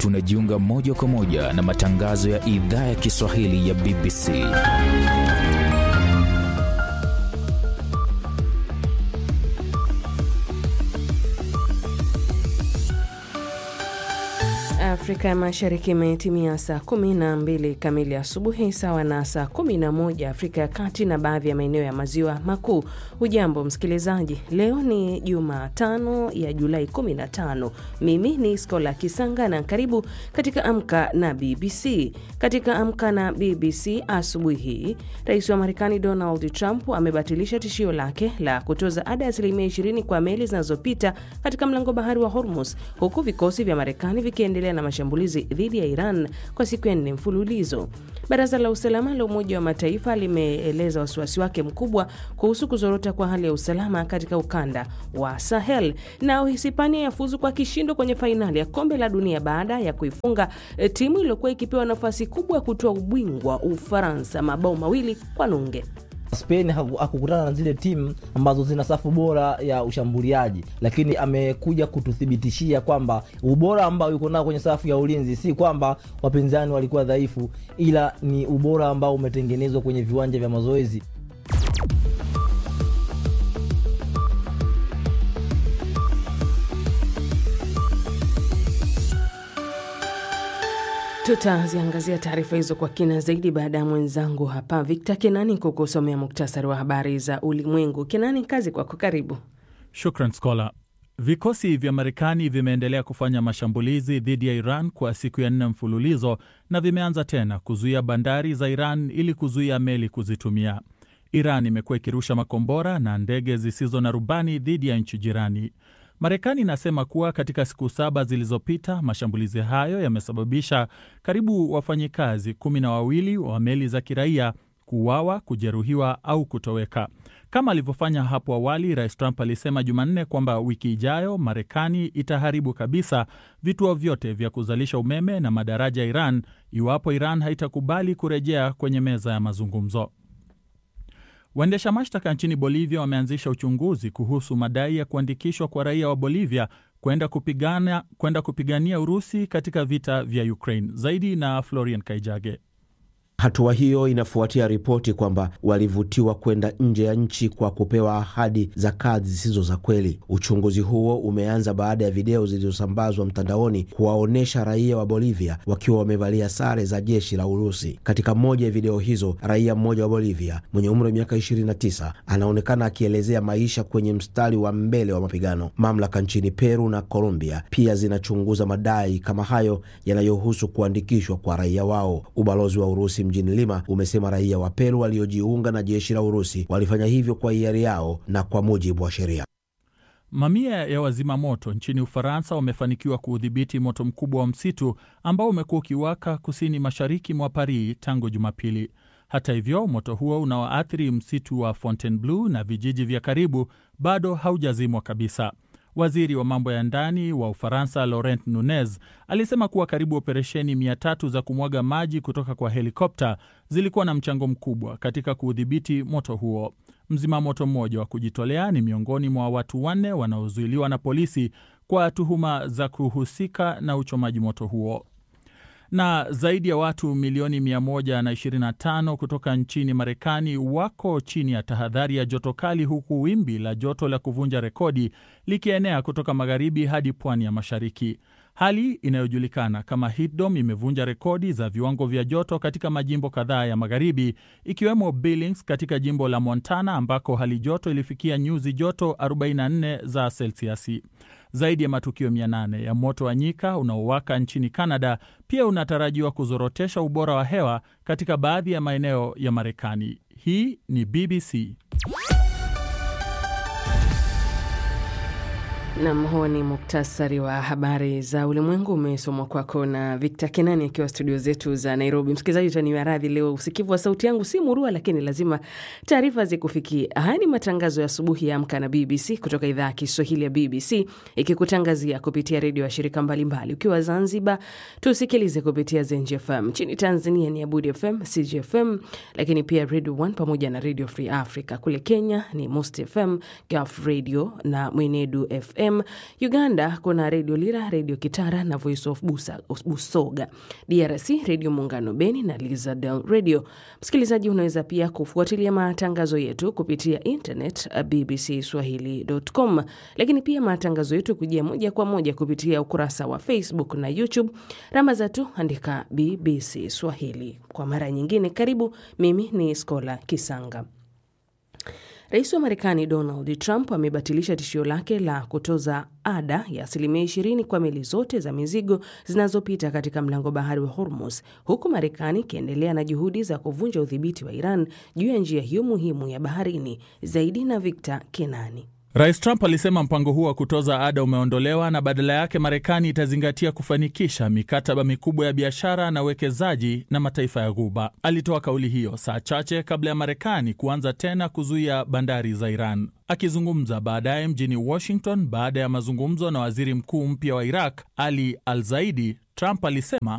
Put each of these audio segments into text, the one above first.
tunajiunga moja kwa moja na matangazo ya idhaa ya Kiswahili ya BBC. Afrika ya Mashariki imetimia saa 12 kamili asubuhi sawa na saa 11 Afrika ya Kati na baadhi ya maeneo ya maziwa makuu. Hujambo msikilizaji, leo ni Jumatano ya Julai 15. Mimi ni Skola Kisanga na karibu katika Amka na BBC. Katika Amka na BBC asubuhi hii, rais wa Marekani Donald Trump amebatilisha tishio lake la kutoza ada ya asilimia 20 kwa meli zinazopita katika mlango bahari wa Hormuz, huku vikosi vya Marekani vikiendelea na mashambulizi dhidi ya Iran kwa siku ya nne mfululizo. Baraza la usalama la Umoja wa Mataifa limeeleza wasiwasi wake mkubwa kuhusu kuzorota kwa hali ya usalama katika ukanda wa Sahel. Na Uhispania yafuzu kwa kishindo kwenye fainali ya kombe la dunia baada ya kuifunga timu iliyokuwa ikipewa nafasi kubwa ya kutoa ubingwa Ufaransa mabao mawili kwa nunge. Spain hakukutana na zile timu ambazo zina safu bora ya ushambuliaji, lakini amekuja kututhibitishia kwamba ubora ambao yuko nao kwenye safu ya ulinzi si kwamba wapinzani walikuwa dhaifu, ila ni ubora ambao umetengenezwa kwenye viwanja vya mazoezi. Tutaziangazia taarifa hizo kwa kina zaidi baada ya mwenzangu hapa Victor Kenani kukusomea muktasari wa habari za ulimwengu. Kenani, kazi kwako, karibu. Shukran Skola. Vikosi vya Marekani vimeendelea kufanya mashambulizi dhidi ya Iran kwa siku ya nne mfululizo na vimeanza tena kuzuia bandari za Iran ili kuzuia meli kuzitumia. Iran imekuwa ikirusha makombora na ndege zisizo na rubani dhidi ya nchi jirani. Marekani inasema kuwa katika siku saba zilizopita mashambulizi hayo yamesababisha karibu wafanyikazi kumi na wawili wa meli za kiraia kuuawa, kujeruhiwa au kutoweka. Kama alivyofanya hapo awali, Rais Trump alisema Jumanne kwamba wiki ijayo Marekani itaharibu kabisa vituo vyote vya kuzalisha umeme na madaraja ya Iran iwapo Iran haitakubali kurejea kwenye meza ya mazungumzo. Waendesha mashtaka nchini Bolivia wameanzisha uchunguzi kuhusu madai ya kuandikishwa kwa raia wa Bolivia kwenda kupigania, kwenda kupigania Urusi katika vita vya Ukraine. Zaidi na Florian Kaijage. Hatua hiyo inafuatia ripoti kwamba walivutiwa kwenda nje ya nchi kwa kupewa ahadi za kazi zisizo za kweli. Uchunguzi huo umeanza baada ya video zilizosambazwa mtandaoni kuwaonyesha raia wa Bolivia wakiwa wamevalia sare za jeshi la Urusi. Katika moja ya video hizo, raia mmoja wa Bolivia mwenye umri wa miaka 29 anaonekana akielezea maisha kwenye mstari wa mbele wa mapigano. Mamlaka nchini Peru na Colombia pia zinachunguza madai kama hayo yanayohusu kuandikishwa kwa raia wao. Ubalozi wa Urusi mjini Lima umesema raia wa Peru waliojiunga na jeshi la Urusi walifanya hivyo kwa hiari yao na kwa mujibu wa sheria. Mamia ya wazima moto nchini Ufaransa wamefanikiwa kuudhibiti moto mkubwa wa msitu ambao umekuwa ukiwaka kusini mashariki mwa Paris tangu Jumapili. Hata hivyo, moto huo unaoathiri msitu wa Fontainebleau na vijiji vya karibu bado haujazimwa kabisa. Waziri wa mambo ya ndani wa Ufaransa Laurent Nunez alisema kuwa karibu operesheni mia tatu za kumwaga maji kutoka kwa helikopta zilikuwa na mchango mkubwa katika kuudhibiti moto huo. Mzima moto mmoja wa kujitolea ni miongoni mwa watu wanne wanaozuiliwa na polisi kwa tuhuma za kuhusika na uchomaji moto huo na zaidi ya watu milioni 125 kutoka nchini Marekani wako chini ya tahadhari ya joto kali, huku wimbi la joto la kuvunja rekodi likienea kutoka magharibi hadi pwani ya mashariki. Hali inayojulikana kama heat dome imevunja rekodi za viwango vya joto katika majimbo kadhaa ya magharibi ikiwemo Billings katika jimbo la Montana ambako hali joto ilifikia nyuzi joto 44 za selsiasi. Zaidi ya matukio 800 ya moto wa nyika unaowaka nchini Canada pia unatarajiwa kuzorotesha ubora wa hewa katika baadhi ya maeneo ya Marekani. Hii ni BBC. Nam, huo ni muktasari wa habari za ulimwengu umesomwa kwako na Victor Kenani akiwa studio zetu za Nairobi. Msikilizaji, utaniwa radhi, leo usikivu wa sauti yangu si murua, lakini lazima taarifa zikufikie. Haya ni matangazo ya asubuhi ya Amka na BBC kutoka idhaa ya Kiswahili ya BBC ikikutangazia kupitia redio ya shirika mbalimbali. Ukiwa Zanzibar tusikilize kupitia Zenji FM, nchini Tanzania ni Abudi FM, CGFM, lakini pia Radio 1 pamoja na Radio Free Africa. Kule Kenya ni Most FM, Gulf Radio na Mwenedu FM FM. Uganda kuna Redio Lira, Redio Kitara na Voice of Busa, Busoga. DRC Redio Muungano Beni na Lizadel Radio. Msikilizaji, unaweza pia kufuatilia matangazo yetu kupitia internet bbcswahili.com, lakini pia matangazo yetu kujia moja kwa moja kupitia ukurasa wa Facebook na YouTube. Ramaza tu andika BBC Swahili. Kwa mara nyingine, karibu. Mimi ni Skola Kisanga. Rais wa Marekani Donald Trump amebatilisha tishio lake la kutoza ada ya asilimia ishirini kwa meli zote za mizigo zinazopita katika mlango bahari wa Hormuz, huku Marekani ikiendelea na juhudi za kuvunja udhibiti wa Iran juu ya njia hiyo muhimu ya baharini. Zaidi na Victor Kenani. Rais Trump alisema mpango huo wa kutoza ada umeondolewa na badala yake Marekani itazingatia kufanikisha mikataba mikubwa ya biashara na uwekezaji na mataifa ya Ghuba. Alitoa kauli hiyo saa chache kabla ya Marekani kuanza tena kuzuia bandari za Iran. Akizungumza baadaye mjini Washington baada ya mazungumzo na waziri mkuu mpya wa Iraq Ali Al Zaidi, Trump alisema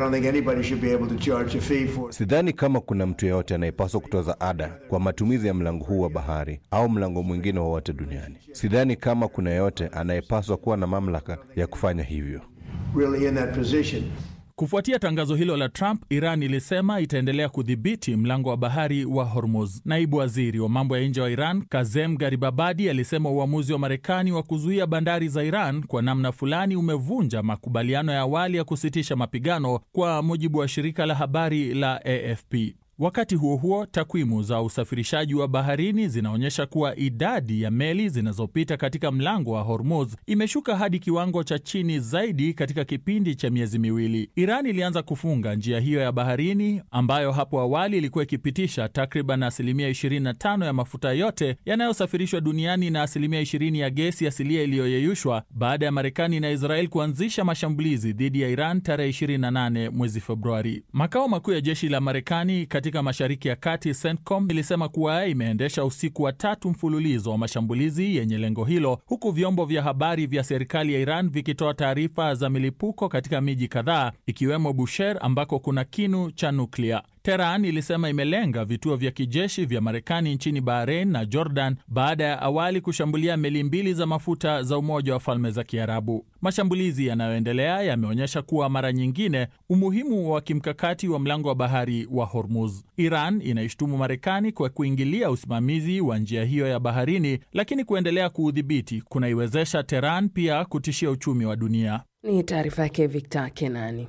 sidhani kama kuna mtu yeyote anayepaswa kutoza ada kwa matumizi ya mlango huu wa bahari au mlango mwingine wowote duniani. Sidhani kama kuna yeyote anayepaswa kuwa na mamlaka ya kufanya hivyo. really in that position. Kufuatia tangazo hilo la Trump, Iran ilisema itaendelea kudhibiti mlango wa bahari wa Hormuz. Naibu waziri wa mambo ya nje wa Iran Kazem Garibabadi alisema uamuzi wa Marekani wa kuzuia bandari za Iran kwa namna fulani umevunja makubaliano ya awali ya kusitisha mapigano, kwa mujibu wa shirika la habari la AFP. Wakati huo huo, takwimu za usafirishaji wa baharini zinaonyesha kuwa idadi ya meli zinazopita katika mlango wa Hormuz imeshuka hadi kiwango cha chini zaidi katika kipindi cha miezi miwili. Iran ilianza kufunga njia hiyo ya baharini ambayo hapo awali ilikuwa ikipitisha takriban asilimia 25 ya mafuta yote yanayosafirishwa duniani na asilimia 20 ya gesi asilia iliyoyeyushwa baada ya Marekani na Israel kuanzisha mashambulizi dhidi ya Iran tarehe 28 mwezi Februari. Makao makuu ya jeshi la Marekani katika Mashariki ya Kati, CENTCOM, ilisema kuwa imeendesha usiku wa tatu mfululizo wa mashambulizi yenye lengo hilo, huku vyombo vya habari vya serikali ya Iran vikitoa taarifa za milipuko katika miji kadhaa ikiwemo Bushehr ambako kuna kinu cha nuklia. Teheran ilisema imelenga vituo vya kijeshi vya Marekani nchini Bahrain na Jordan baada ya awali kushambulia meli mbili za mafuta za Umoja wa Falme za Kiarabu. Mashambulizi yanayoendelea yameonyesha kuwa mara nyingine umuhimu wa kimkakati wa mlango wa bahari wa Hormuz. Iran inaishtumu Marekani kwa kuingilia usimamizi wa njia hiyo ya baharini, lakini kuendelea kuudhibiti kunaiwezesha Teheran pia kutishia uchumi wa dunia. Ni taarifa yake Victor Kenani.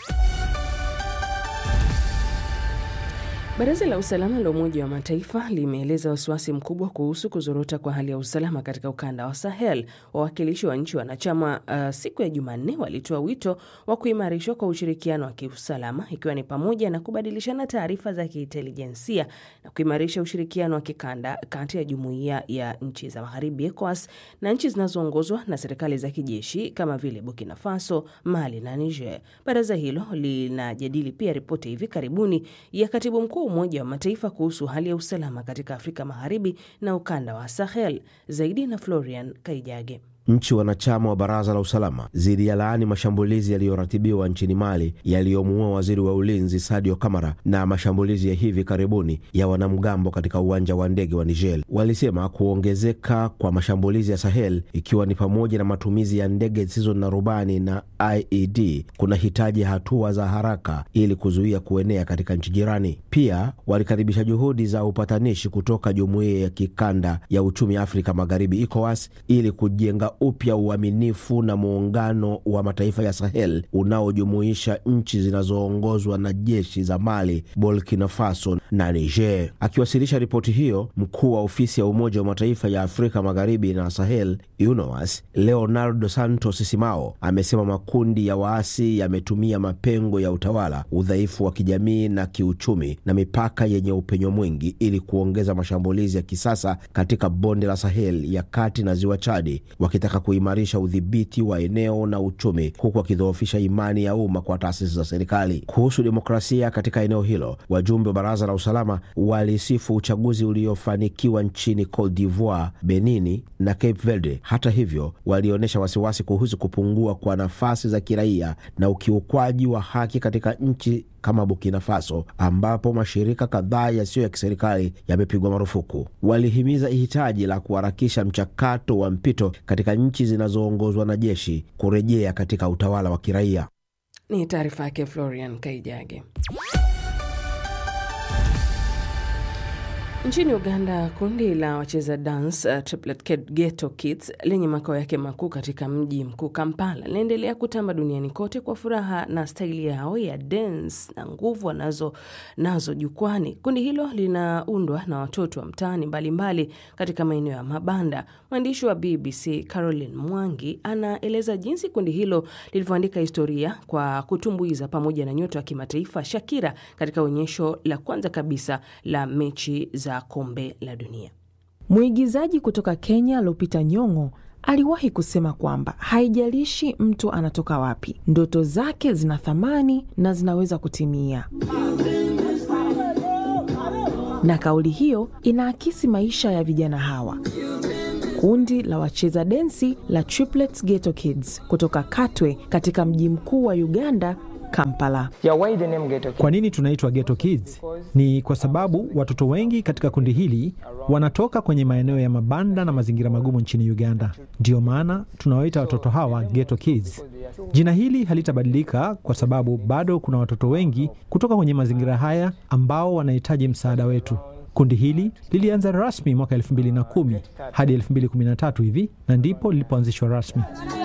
Baraza la usalama la Umoja wa Mataifa limeeleza wasiwasi mkubwa kuhusu kuzorota kwa hali ya usalama katika ukanda wa Sahel. Wawakilishi wa nchi wanachama uh, siku ya Jumanne walitoa wito wa kuimarishwa kwa ushirikiano wa kiusalama ikiwa ni pamoja na kubadilishana taarifa za kiintelijensia na kuimarisha ushirikiano wa kikanda kati ya jumuiya ya nchi za magharibi ECOWAS na nchi zinazoongozwa na serikali za kijeshi kama vile Burkina Faso, Mali na Niger. Baraza hilo linajadili pia ripoti hivi karibuni ya katibu mkuu Umoja wa Mataifa kuhusu hali ya usalama katika Afrika Magharibi na ukanda wa Sahel. Zaidi na Florian Kaijage. Nchi wanachama wa baraza la usalama ziliyalaani mashambulizi yaliyoratibiwa nchini Mali yaliyomuua waziri wa ulinzi Sadio Kamara na mashambulizi ya hivi karibuni ya wanamgambo katika uwanja wa ndege wa Niger. Walisema kuongezeka kwa mashambulizi ya Sahel, ikiwa ni pamoja na matumizi ya ndege zisizo na rubani na IED, kuna hitaji hatua za haraka ili kuzuia kuenea katika nchi jirani. Pia walikaribisha juhudi za upatanishi kutoka jumuiya ya kikanda ya uchumi Afrika Magharibi, ECOWAS, ili kujenga upya uaminifu na muungano wa mataifa ya Sahel unaojumuisha nchi zinazoongozwa na jeshi za Mali, Burkina Faso na Niger. Akiwasilisha ripoti hiyo, mkuu wa ofisi ya Umoja wa Mataifa ya Afrika Magharibi na Sahel, UNOWAS, Leonardo Santos Simao, amesema makundi ya waasi yametumia mapengo ya utawala, udhaifu wa kijamii na kiuchumi na mipaka yenye upenyo mwingi ili kuongeza mashambulizi ya kisasa katika bonde la Sahel ya kati na ziwa Chadi wakitaka kuimarisha udhibiti wa eneo na uchumi huku wakidhoofisha imani ya umma kwa taasisi za serikali. Kuhusu demokrasia katika eneo hilo, wajumbe wa baraza la usalama walisifu uchaguzi uliofanikiwa nchini Cote d'Ivoire, Benini na Cape Verde. Hata hivyo, walionyesha wasiwasi kuhusu kupungua kwa nafasi za kiraia na ukiukwaji wa haki katika nchi kama Burkina Faso, ambapo mashirika kadhaa yasiyo ya kiserikali yamepigwa marufuku. Walihimiza hitaji la kuharakisha mchakato wa mpito katika nchi zinazoongozwa na jeshi kurejea katika utawala wa kiraia. Ni taarifa yake Florian Kaijage. Nchini Uganda, kundi la wacheza dance uh, Triplet Ghetto Kids lenye makao yake makuu katika mji mkuu Kampala linaendelea kutamba duniani kote kwa furaha na staili yao ya dance na nguvu wanazo nazo jukwani. Kundi hilo linaundwa na watoto wa mtaani mbalimbali katika maeneo ya mabanda. Mwandishi wa BBC Caroline Mwangi anaeleza jinsi kundi hilo lilivyoandika historia kwa kutumbuiza pamoja na nyota wa kimataifa Shakira katika onyesho la kwanza kabisa la mechi za kombe la dunia. Mwigizaji kutoka Kenya Lupita Nyong'o aliwahi kusema kwamba haijalishi mtu anatoka wapi, ndoto zake zina thamani na zinaweza kutimia. Na kauli hiyo inaakisi maisha ya vijana hawa. Kundi la wacheza densi la Triplets Ghetto Kids kutoka Katwe katika mji mkuu wa Uganda Kampala. Kwa nini tunaitwa Ghetto Kids? Ni kwa sababu watoto wengi katika kundi hili wanatoka kwenye maeneo ya mabanda na mazingira magumu nchini Uganda. Ndiyo maana tunawaita watoto hawa Ghetto Kids. Jina hili halitabadilika kwa sababu bado kuna watoto wengi kutoka kwenye mazingira haya ambao wanahitaji msaada wetu. Kundi hili lilianza rasmi mwaka 2010 hadi 2013 hivi na ndipo lilipoanzishwa rasmi.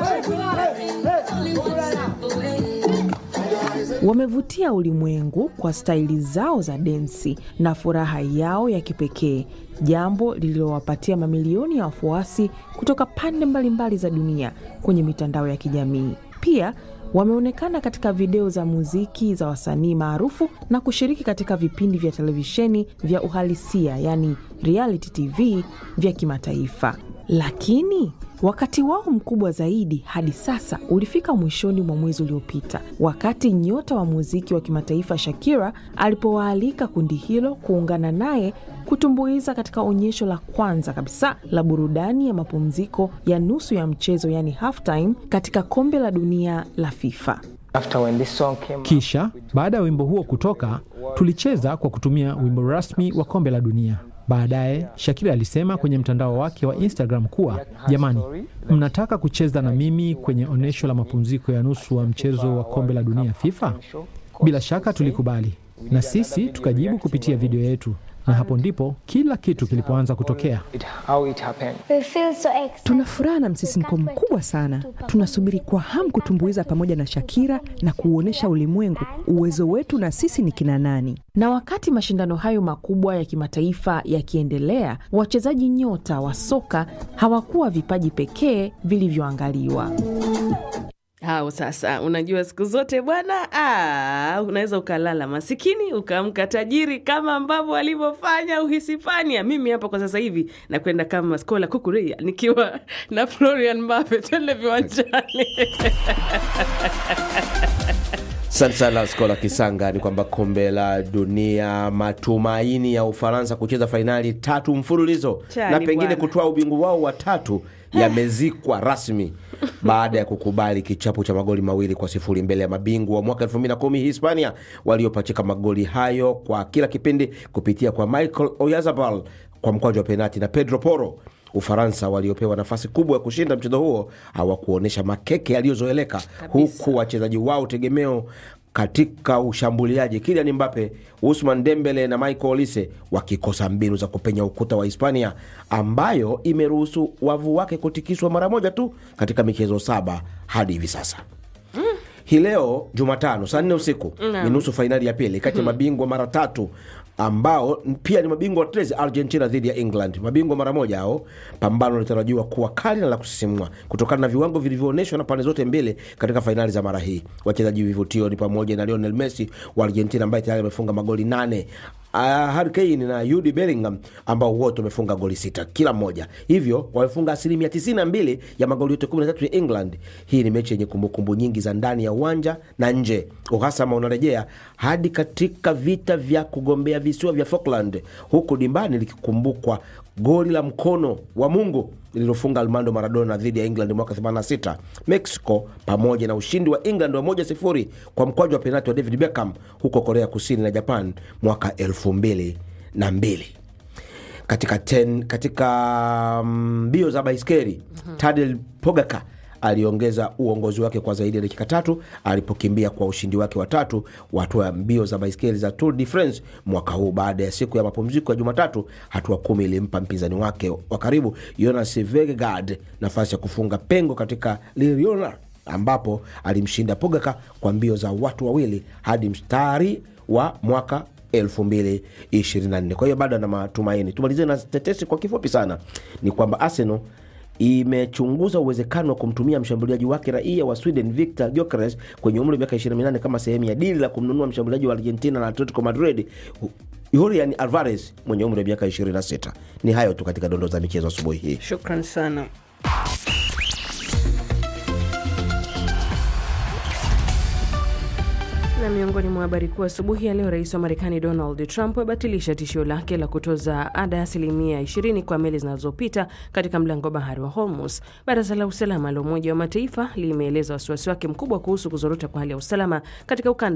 Wamevutia ulimwengu kwa staili zao za densi na furaha yao ya kipekee, jambo lililowapatia mamilioni ya wafuasi kutoka pande mbalimbali za dunia kwenye mitandao ya kijamii. Pia wameonekana katika video za muziki za wasanii maarufu na kushiriki katika vipindi vya televisheni vya uhalisia, yani reality TV vya kimataifa. Lakini wakati wao mkubwa zaidi hadi sasa ulifika mwishoni mwa mwezi uliopita, wakati nyota wa muziki wa kimataifa Shakira alipowaalika kundi hilo kuungana naye kutumbuiza katika onyesho la kwanza kabisa la burudani ya mapumziko ya nusu ya mchezo, yani halftime, katika kombe la dunia la FIFA. Kisha baada ya wimbo huo kutoka, tulicheza kwa kutumia wimbo rasmi wa kombe la dunia. Baadaye Shakira alisema kwenye mtandao wake wa Instagram kuwa jamani, mnataka kucheza na mimi kwenye onyesho la mapumziko ya nusu wa mchezo wa kombe la dunia FIFA? Bila shaka tulikubali, na sisi tukajibu kupitia video yetu, na hapo ndipo kila kitu kilipoanza kutokea. Tuna furaha na msisimko mkubwa sana. Tunasubiri kwa hamu kutumbuiza pamoja na Shakira na kuuonyesha ulimwengu uwezo wetu na sisi ni kina nani. Na wakati mashindano hayo makubwa ya kimataifa yakiendelea, wachezaji nyota wa soka hawakuwa vipaji pekee vilivyoangaliwa. Hao sasa, unajua siku zote bwana, ah, unaweza ukalala masikini ukaamka tajiri kama ambavyo walivyofanya Uhispania. Mimi hapa kwa sasa hivi nakwenda kama Skola Kukuria nikiwa na Florian Mbappe, twende viwanjani. Asante sana Skola Kisanga. Ni kwamba kombe la dunia, matumaini ya Ufaransa kucheza fainali tatu mfululizo Chani na pengine bwana. kutoa ubingwa wao wa tatu yamezikwa rasmi baada ya kukubali kichapo cha magoli mawili kwa sifuri mbele ya mabingwa wa mwaka 2010 Hispania waliopachika magoli hayo kwa kila kipindi kupitia kwa Michael Oyarzabal kwa mkwaju wa penati na Pedro Porro. Ufaransa waliopewa nafasi kubwa ya kushinda mchezo huo hawakuonyesha makeke yaliyozoeleka, huku wachezaji wao tegemeo katika ushambuliaji Kylian Mbappe, Usman Dembele na Michael Olise wakikosa mbinu za kupenya ukuta wa Hispania ambayo imeruhusu wavu wake kutikiswa mara moja tu katika michezo saba hadi hivi sasa. Hii leo Jumatano saa nne usiku ni nusu fainali ya pili kati ya mabingwa mara tatu ambao pia ni mabingwa watetezi Argentina dhidi ya England, mabingwa mara moja hao. Pambano linatarajiwa kuwa kali na la kusisimua kutokana na viwango vilivyoonyeshwa na pande zote mbili katika fainali za mara hii. Wachezaji vivutio ni pamoja na Lionel Messi wa Argentina ambaye tayari amefunga magoli nane uh, Harry Kane na Jude Bellingham ambao wote wamefunga goli sita kila mmoja, hivyo wamefunga asilimia 92 ya magoli yote 13 ya England. Hii ni mechi yenye kumbukumbu nyingi za ndani ya uwanja na nje. Uhasama unarejea hadi katika vita vya kugombea visiwa vya Falkland, huku dimbani likikumbukwa goli la mkono wa Mungu lililofunga Armando Maradona dhidi ya England mwaka 86, Mexico pamoja na ushindi wa England wa 1-0 kwa mkwaju wa penalti wa David Beckham huko Korea Kusini na Japan mwaka 2002 katika ten, katika mbio za baiskeli mm-hmm. Tadej Pogacar aliongeza uongozi wake kwa zaidi ya dakika tatu alipokimbia kwa ushindi wake wa tatu wa hatua ya mbio za baiskeli za Tour de France mwaka huu. Baada ya siku ya mapumziko ya Jumatatu, hatua kumi ilimpa mpinzani wake wa karibu Jonas Vingegaard nafasi ya kufunga pengo katika Lyon ambapo alimshinda Pogacar kwa mbio za watu wawili hadi mstari wa mwaka 2024. Kwa hiyo bado ana matumaini. Tumalizie na tetesi kwa kifupi sana, ni kwamba Arsenal imechunguza uwezekano wa kumtumia mshambuliaji wake raia wa Sweden Victor Gyökeres kwenye umri wa miaka 28 kama sehemu ya dili la kumnunua mshambuliaji wa Argentina na Atletico Madrid Julian Alvarez mwenye umri wa miaka 26. Ni hayo tu katika dondoo za michezo asubuhi hii. Shukran sana. Na miongoni mwa habari kuu asubuhi ya leo, rais wa Marekani Donald Trump abatilisha tishio lake la kutoza ada ya asilimia 20 kwa meli zinazopita katika mlango bahari wa Hormuz. Baraza la usalama la Umoja wa Mataifa limeeleza wasiwasi wake mkubwa kuhusu kuzorota kwa hali ya usalama katika ukanda